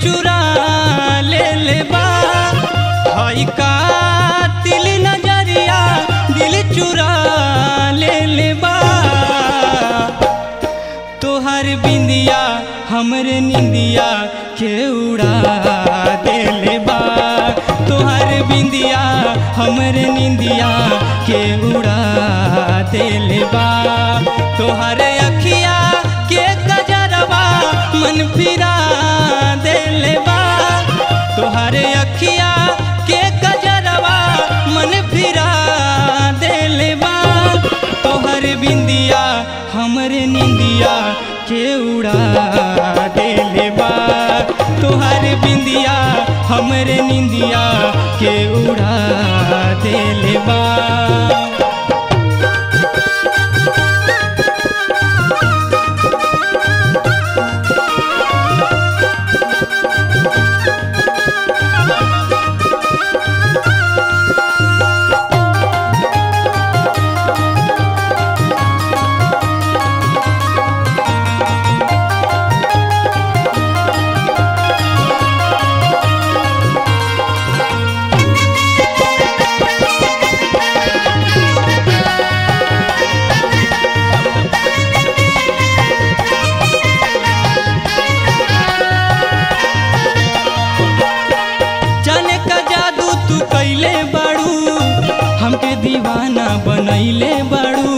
चुरा ले ले बा हई कातिल नजरिया दिल चुरा ले ले बा तोहर बिंदिया हमरे निंदिया के उड़ा देले बा तोहर बिंदिया हमरे निंदिया के उड़ा देले बा तोहर अखिया के गजरवा मन फिरा देले बा तोहर अखिया के गजरवा मन फिरा देले बा तोहर बिंदिया हमरे निंदिया के उड़ा देले बा तोहर बिंदिया हमरे निंदिया के उड़ा देले बा जाने का जादू तू कैले बाड़ू हमके दीवाना बनैले बाड़ू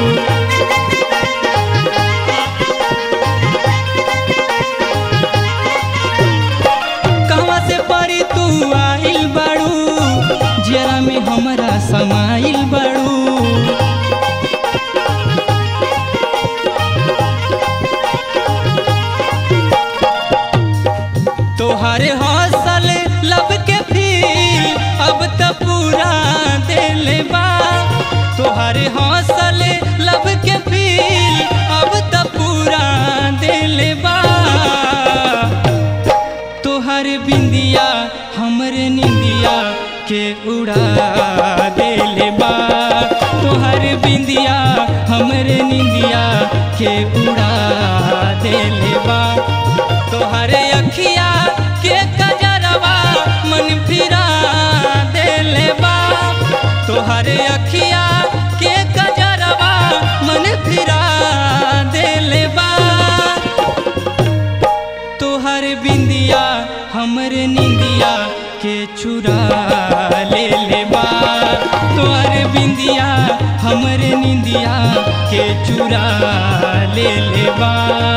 कहवा से परी तू आइल बाड़ू जरा में हमरा समाइल बाड़ू तोहरे हौसल लब के फील अब त पूरा दिल बा तोहरे हौसल लब के फील अब त पूरा दिल बा तोहर बिंदिया हमरे निंदिया के उड़ा देले बा तोहर बिंदिया हमरे निंदिया के उड़ा देले बा तोहरे अखिया के कजरवा मन फिरा देले बा तोहरे अखिया के कजरवा मन फिरा देले बा तोहर बिंदिया हमरे निंदिया के चुरा ले ले बा तोहर बिंदिया हमरे निंदिया के चुरा ले ले बा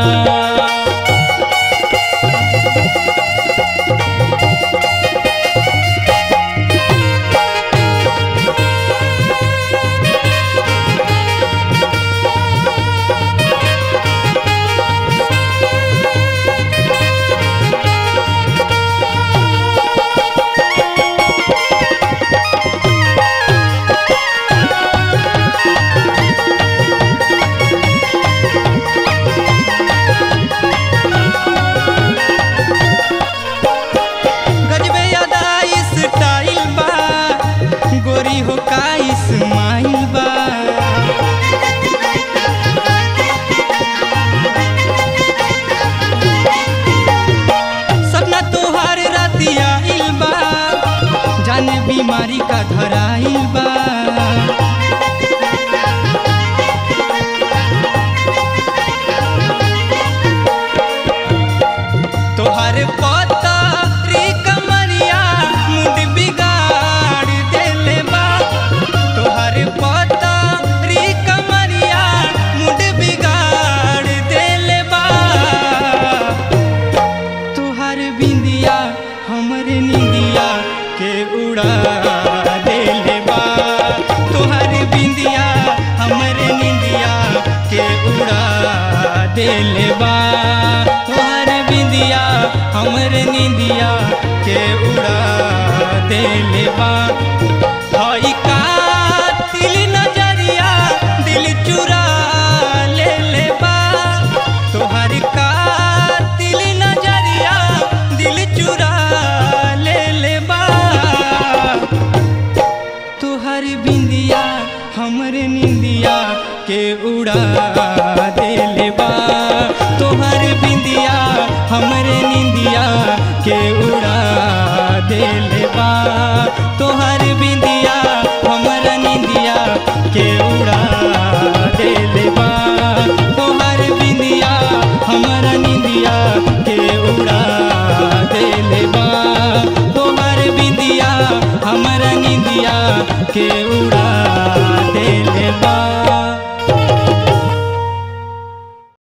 गजबे अदा स्टाइल बा गोरी हो का इस्माइल बा सपना तोहार रातिया आइल बा जाने बीमारी का धराइल बा तोहर पता रे कमरिया मुंड बिगाड़ देले बा तोहर पता रे कमरिया मुंड बिगाड़ देले बा तोहर बिंदिया हमरे निंदिया के उड़ा देले बा तोहर बिंदिया हमरे निंदिया के उड़ा देले बा तोहर बिंदिया हमरे निंदिया के उड़ा देले बा हई कातिल नजरिया दिल चुरा ले ले बा तोहर कातिल नजरिया दिल चुरा ले ले बा तोहर बिंदिया हमरे निंदिया के उड़ा देले बा तोहर बिंदिया हमरे निंदिया के के उड़ा देले बा तोहर बिंदी